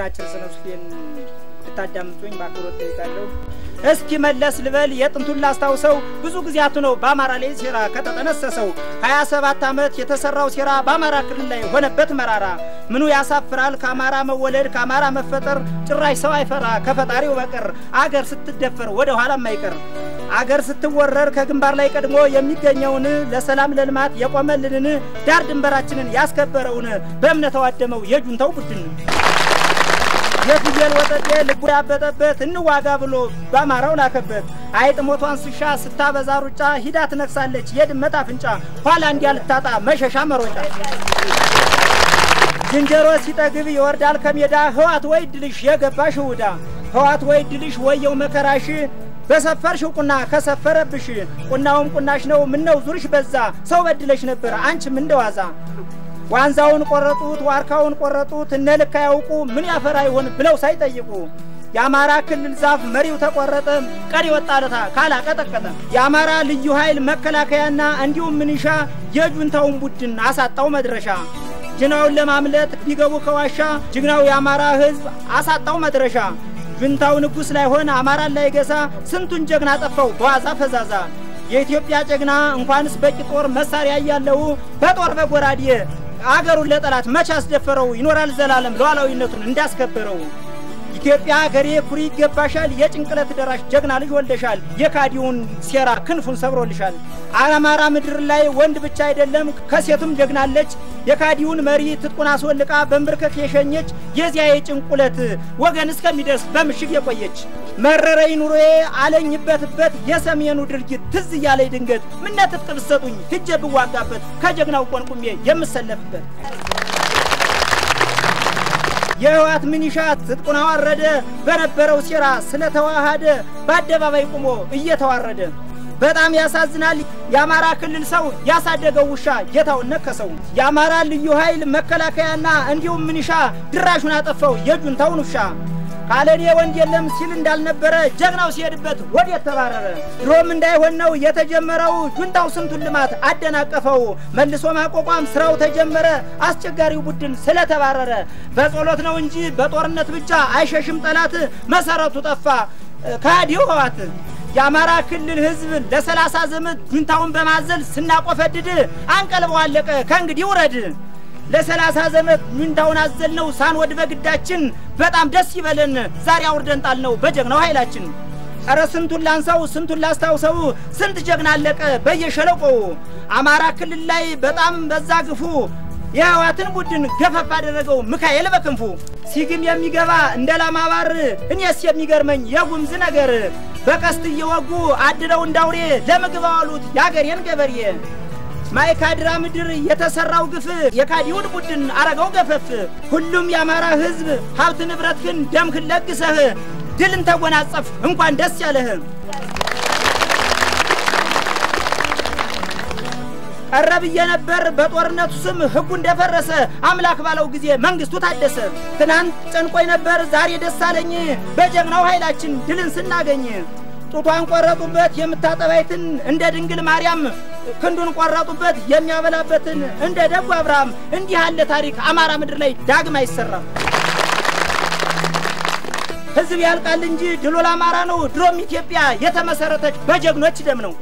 አጭር ስነ ጽሁፌን ብታዳምጡኝ በአክብሮት ጠይቃለሁ። እስኪ መለስ ልበል የጥንቱን ላስታውሰው ብዙ ጊዜያቱ ነው በአማራ ላይ ሴራ ከተጠነሰሰው ሀያ ሰባት ዓመት የተሰራው ሴራ በአማራ ክልል ላይ ሆነበት መራራ ምኑ ያሳፍራል ከአማራ መወለድ ከአማራ መፈጠር ጭራሽ ሰው አይፈራ ከፈጣሪው በቀር አገር ስትደፈር ወደ ኋላ የማይቀር አገር ስትወረር ከግንባር ላይ ቀድሞ የሚገኘውን ለሰላም ለልማት የቆመልንን ዳር ድንበራችንን ያስከበረውን በእምነት ተዋደመው የጁንታው ቡድን የፍየል ወጠጤ ልቡ ያበጠበት እንዋጋ ብሎ በአማራው ላከበት። አይጥ ሞቷን ስሻ ስታበዛ ሩጫ ሂዳ ትነክሳለች የድመት አፍንጫ ኋላ እንዲያ ልታጣ መሸሻ መሮጫ። ዝንጀሮ ሲጠግብ ይወርዳል ከሜዳ ህዋት ወይ ድልሽ የገባሽ ውዳ ህዋት ወይ ድልሽ ወየው መከራሽ በሰፈርሽው ቁና ከሰፈረብሽ ቁናውም ቁናሽ ነው ምነው ዙርሽ በዛ ሰው በድለሽ ነበር አንቺም እንደዋዛ ዋንዛውን ቆረጡት ዋርካውን ቆረጡት እነ ልክ አያውቁ ምን ያፈራ ይሆን ብለው ሳይጠይቁ የአማራ ክልል ዛፍ መሪው ተቆረጠ ቀሪ ወጣለታ ካላቀጠቀጠ የአማራ ልዩ ኃይል መከላከያና እንዲሁም ምንሻ የጁንታውን ቡድን አሳጣው መድረሻ ጅናውን ለማምለጥ ቢገቡ ከዋሻ ጅግናው የአማራ ህዝብ አሳጣው መድረሻ ጁንታው ንጉሥ ላይሆን አማራን ላይ ገሳ ስንቱን ጀግና ጠፋው በዋዛ ፈዛዛ የኢትዮጵያ ጀግና እንኳንስ በቂ ጦር መሳሪያ እያለው በጦር በጎራዴ አገሩን ለጠላት መች አስደፈረው ይኖራል ዘላለም ሉዓላዊነቱን እንዳስከበረው ኢትዮጵያ ሀገሬ ኩሪ ይገባሻል የጭንቅለት ደራሽ ጀግና ልጅ ወልደሻል የካዲውን ሴራ ክንፉን ሰብሮልሻል አማራ ምድር ላይ ወንድ ብቻ አይደለም ከሴቱም ጀግናለች የካዲውን መሪ ትጥቁን አስወልቃ በንብርከክ የሸኘች የዚያ የጭንቁለት ወገን እስከሚደርስ በምሽግ የቆየች መረረኝ ኑሮዬ አለኝበትበት የሰሜኑ ድርጊት ትዝ እያለኝ ድንገት ምነ ትጥቅ ብትሰጡኝ ሂጄ ብዋጋበት ከጀግናው ቆንቁሜ የምሰለፍበት የህወሓት ምኒሻ ትጥቁን አዋረደ በነበረው ሴራ ስለተዋሃደ በአደባባይ ቁሞ እየተዋረደ በጣም ያሳዝናል። የአማራ ክልል ሰው ያሳደገው ውሻ ጌታውን ነከሰው። የአማራ ልዩ ኃይል መከላከያና እንዲሁም ምኒሻ ድራሹን አጠፋው የጁንታውን ውሻ። ካለኔ ወንድ የለም ሲል እንዳልነበረ ጀግናው ሲሄድበት ወዴት ተባረረ? ድሮም እንዳይሆን ነው የተጀመረው ጁንታው ስንቱን ልማት አደናቀፈው። መልሶ ማቋቋም ስራው ተጀመረ አስቸጋሪው ቡድን ስለተባረረ። በጸሎት ነው እንጂ በጦርነት ብቻ አይሸሽም ጠላት መሰረቱ ጠፋ ከሃዲው ህወሓት። የአማራ ክልል ህዝብ ለሰላሳ ዘመን ጁንታውን በማዘል ስናቆፈድድ አንቀልበው አለቀ ከእንግዲህ ውረድ። ለሰላሳ ዘመን ጁንታውን አዘል ነው ሳንወድ በግዳችን በጣም ደስ ይበለን ዛሬ አውርደን ጣል ነው በጀግናው ኃይላችን። ኧረ ስንቱን ላንሳው ስንቱን ላስታውሰው ስንት ጀግና አለቀ በየሸለቆው። አማራ ክልል ላይ በጣም በዛ ግፉ የህዋትን ቡድን ገፈፍ አደረገው ሚካኤል በክንፉ። ሲግም የሚገባ እንደ ላማባር እኔስ የሚገርመኝ የጉምዝ ነገር በቀስት እየወጉ አድረው እንዳውሬ ለምግብ አዋሉት የአገሬን ገበሬ። ማይካድራ ምድር የተሰራው ግፍ የካዲውን ቡድን አረገው ገፈፍ። ሁሉም የአማራ ህዝብ ሀብት ንብረትህን ደምህን ለግሰህ ድልን ተጎናጸፍ እንኳን ደስ ያለህ። ቀረ ብዬ ነበር በጦርነቱ ስም ህጉ እንደፈረሰ አምላክ ባለው ጊዜ መንግስቱ ታደሰ። ትናንት ጨንቆኝ ነበር ዛሬ ደስ አለኝ በጀግናው ኃይላችን ድልን ስናገኝ። ጡቷን ቆረጡበት የምታጠባይትን እንደ ድንግል ማርያም ክንዱን ቆረጡበት የሚያበላበትን እንደ ደጉ አብርሃም። እንዲህ ያለ ታሪክ አማራ ምድር ላይ ዳግም አይሰራም። ህዝብ ያልቃል እንጂ ድሉ ለአማራ ነው። ድሮም ኢትዮጵያ የተመሰረተች በጀግኖች ደም ነው።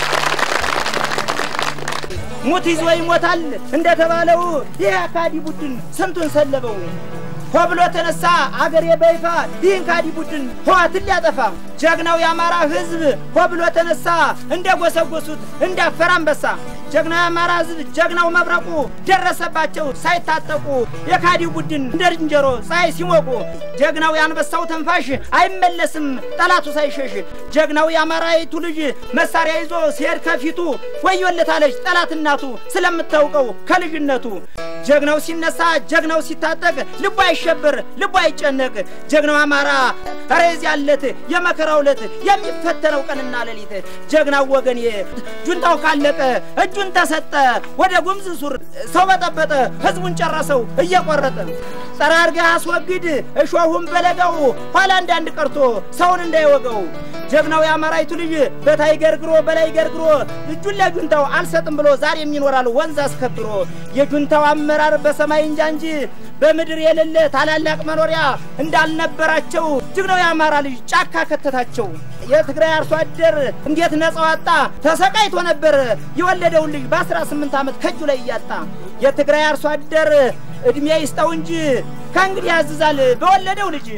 ሙት ይዞ ይሞታል እንደተባለው ይህ አካዲ ቡድን ስንቱን ሰለበው። ሆ ብሎ ተነሳ አገሬ በይፋ ይህን ካዲ ቡድን ህዋትን ሊያጠፋ። ጀግናው የአማራ ህዝብ ሆ ብሎ ተነሳ እንደ ጎሰጎሱት እንዳፈር አንበሳ። ጀግናው የአማራ ህዝብ ጀግናው መብረቁ ደረሰባቸው ሳይታጠቁ የካዲው ቡድን እንደ ዝንጀሮ ፀሐይ ሲሞቁ። ጀግናው የአንበሳው ተንፋሽ አይመለስም ጠላቱ ሳይሸሽ። ጀግናው የአማራይቱ ልጅ መሳሪያ ይዞ ሲሄድ ከፊቱ ወዮለታለች ጠላት እናቱ ስለምታውቀው ከልጅነቱ። ጀግናው ሲነሳ ጀግናው ሲታጠቅ ልቡ አይሸበር ልቡ አይጨነቅ። ጀግናው አማራ ኧረ የዚያለት የመከራው ዕለት የሚፈተነው ቀንና ሌሊት ጀግናው ወገኔ ጁንታው ካለቀ እጁን ተሰጠ ወደ ጉምዝ ሱር ሰው በጠበጠ ህዝቡን ጨረሰው እየቆረጠ ጠራርገህ አስወግድ እሾሁን በለጋው ኋላ አንዳንድ ቀርቶ ሰውን እንዳይወገው ጀግናው የአማራይቱ ልጅ በታይ ገርግሮ በላይ ገርግሮ እጁን ለጁንታው አልሰጥም ብሎ ዛሬም ይኖራል ወንዝ አስከብሮ የጁንታው አመራር በሰማይ እንጃ እንጂ በምድር የሌለ ታላላቅ መኖሪያ እንዳልነበራቸው ጀግናው የአማራ ልጅ ጫካ ከተታቸው። የትግራይ አርሶ አደር እንዴት ነጻ ወጣ? ተሰቃይቶ ነበር የወለደውን ልጅ በአስራ ስምንት ዓመት ከእጁ ላይ እያጣ የትግራይ አርሶ አደር እድሜ ይስጠው እንጂ ከእንግዲህ ያዝዛል በወለደው ልጅ።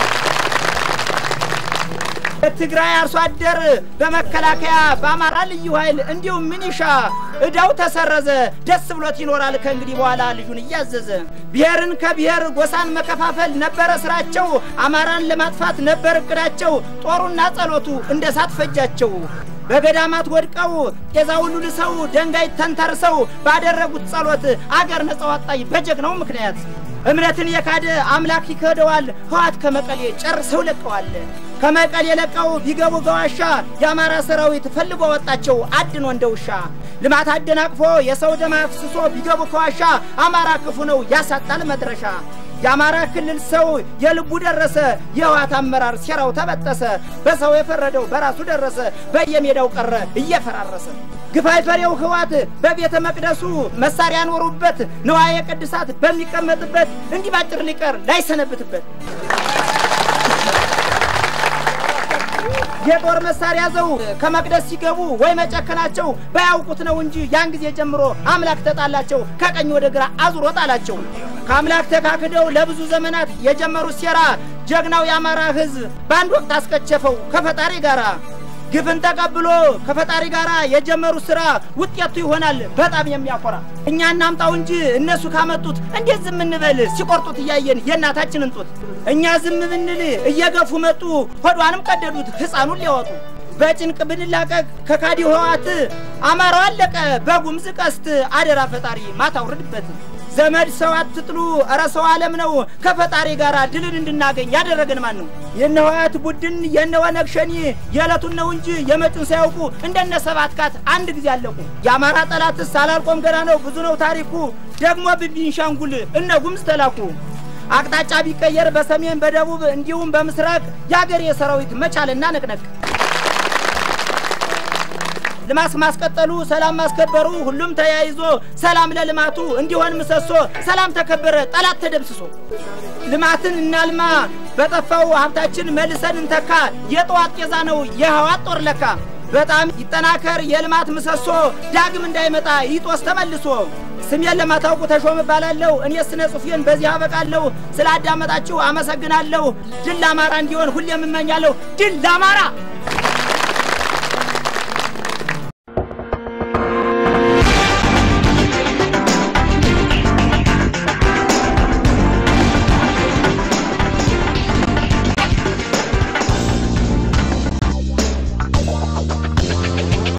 የትግራይ አርሶ አደር በመከላከያ በአማራ ልዩ ኃይል እንዲሁም ሚኒሻ እዳው ተሰረዘ። ደስ ብሎት ይኖራል ከእንግዲህ በኋላ ልጁን እያዘዘ። ብሔርን ከብሔር ጎሳን መከፋፈል ነበረ ስራቸው። አማራን ለማጥፋት ነበር እቅዳቸው። ጦሩና ጸሎቱ እንደ ሳት ፈጃቸው። በገዳማት ወድቀው ጤዛ ሁሉ ልሰው ደንጋይ ተንተርሰው ባደረጉት ጸሎት አገር ነጻ ወጣች በጀግናው ምክንያት። እምነትን የካደ አምላክ ይከደዋል። ህዋት ከመቀሌ ጨርሰው ለቀዋል። ከመቀሌ ለቀው ቢገቡ ገዋሻ የአማራ ሰራዊት ፈልጎ ወጣቸው አድኖ እንደ ውሻ። ልማት አደናቅፎ የሰው ደም አፍስሶ ቢገቡ ከዋሻ አማራ ክፉ ነው ያሳጣል መድረሻ። የአማራ ክልል ሰው የልቡ ደረሰ። የህዋት አመራር ሴራው ተበጠሰ። በሰው የፈረደው በራሱ ደረሰ። በየሜዳው ቀረ እየፈራረሰ። ግፋይ ፈሬው ህዋት በቤተ መቅደሱ መሳሪያ ኖሩበት። ንዋየ ቅድሳት በሚቀመጥበት እንዲህ ባጭር ሊቀር ላይሰነብትበት የጦር መሳሪያ ዘው ከመቅደስ ሲገቡ ወይ መጨከናቸው ባያውቁት ነው እንጂ ያን ጊዜ ጀምሮ አምላክ ተጣላቸው፣ ከቀኝ ወደ ግራ አዙሮ ጣላቸው። ከአምላክ ተካክደው ለብዙ ዘመናት የጀመሩት ሴራ ጀግናው የአማራ ህዝብ በአንድ ወቅት አስከቸፈው ከፈጣሪ ጋር። ግፍን ተቀብሎ ከፈጣሪ ጋር የጀመሩት ስራ ውጤቱ ይሆናል በጣም የሚያኮራ። እኛ እናምጣው እንጂ እነሱ ካመጡት እንዴት ዝም እንበል? ሲቆርጡት እያየን የእናታችንን ጡት። እኛ ዝም ብንል እየገፉ መጡ፣ ሆዷንም ቀደዱት ሕፃኑን ሊያወጡ። በጭንቅ ብንላቀቅ ከካዲ ህወሓት አማራው አለቀ በጉምዝ ቀስት። አደራ ፈጣሪ ማታ ውርድበት። ዘመድ ሰው አትጥሉ፣ እረ ሰው ዓለም ነው። ከፈጣሪ ጋር ድልን እንድናገኝ ያደረገን ማን ነው? የነ ህወሓት ቡድን የነ ወነግ ሸኒ የዕለቱን ነው እንጂ የመጩን ሳያውቁ እንደነ ሰባት ካት አንድ ጊዜ አለቁ። የአማራ ጠላትስ አላልቆም ገና ነው ብዙ ነው ታሪኩ። ደግሞ በቤንሻንጉል እነ ጉምዝ ተላኩ። አቅጣጫ ቢቀየር በሰሜን በደቡብ እንዲሁም በምስራቅ የአገሬ ሰራዊት መቻልና ነቅነቅ ልማት ማስቀጠሉ ሰላም ማስከበሩ ሁሉም ተያይዞ ሰላም ለልማቱ እንዲሆን ምሰሶ ሰላም ተከበረ ጠላት ተደምስሶ ልማትን እናልማ በጠፋው ሀብታችን መልሰን እንተካ የጠዋት ጤዛ ነው የህዋት ጦር ለካ በጣም ይጠናከር የልማት ምሰሶ ዳግም እንዳይመጣ ይጦስ ተመልሶ ስሜን ለማታውቁ ተሾም እባላለሁ። እኔ ስነ ጽሑፌን በዚህ አበቃለሁ። ስላዳመጣችሁ አመሰግናለሁ። ድል ለአማራ እንዲሆን ሁሌም እመኛለሁ። ድል ለአማራ!